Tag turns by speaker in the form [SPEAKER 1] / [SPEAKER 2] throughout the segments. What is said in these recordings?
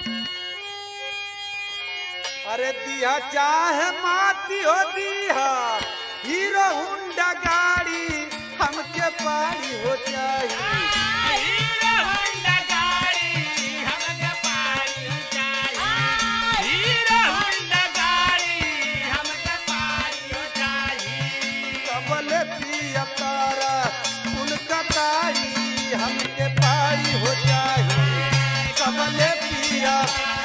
[SPEAKER 1] अरे दिया चाहे माती हो दिया हीरो हुंडा गाड़ी हमके पारी हो चाहिए
[SPEAKER 2] हीरो होंडा गाड़ी हमके पारी चाहिए हीरो होंडा गाड़ी हमके पारी चाहिए
[SPEAKER 1] कबल पिया तारा कुल कतारी हमके पारी हो चाहिए कबल पिया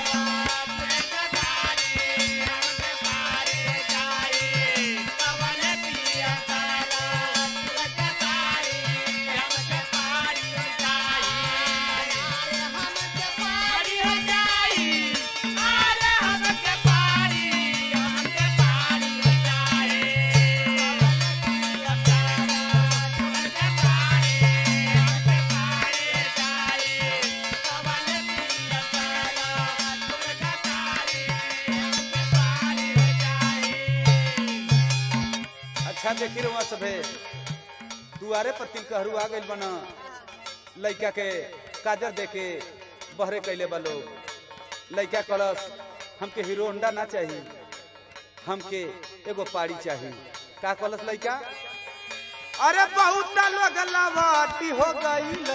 [SPEAKER 1] अच्छा देखी रहुआ सभे दुआरे पर तिल कहरू आ गइल बना लइका के काजर देके बहरे कैले बा लोग लइका कलस हमके हीरो होंडा ना चाहिए हमके एगो पाड़ी चाहिए का कलस लइका अरे बहुत लोग लवाटी हो गईला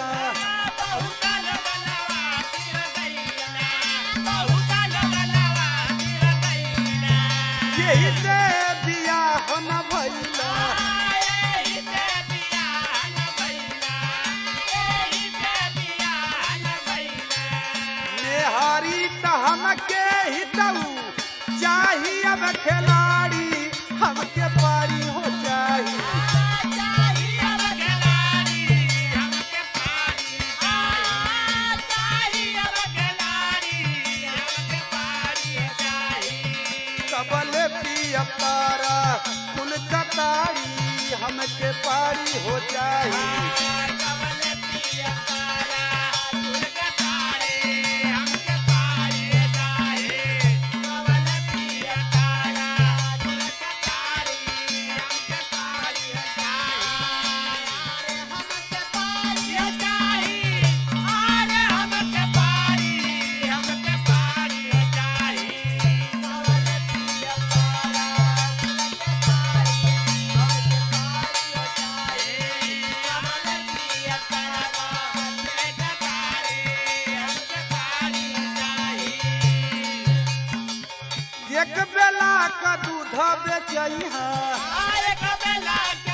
[SPEAKER 1] यही से बियाह न भइला नेहारी त हमके ही दऊ चाहिए अब खिलाड़ी हमके पारी हो चाहिए कबल पिया तारा कुल कतारी हमके पारी हो चाहिए एक बेला का दूध बेचैहा
[SPEAKER 2] आरे कबला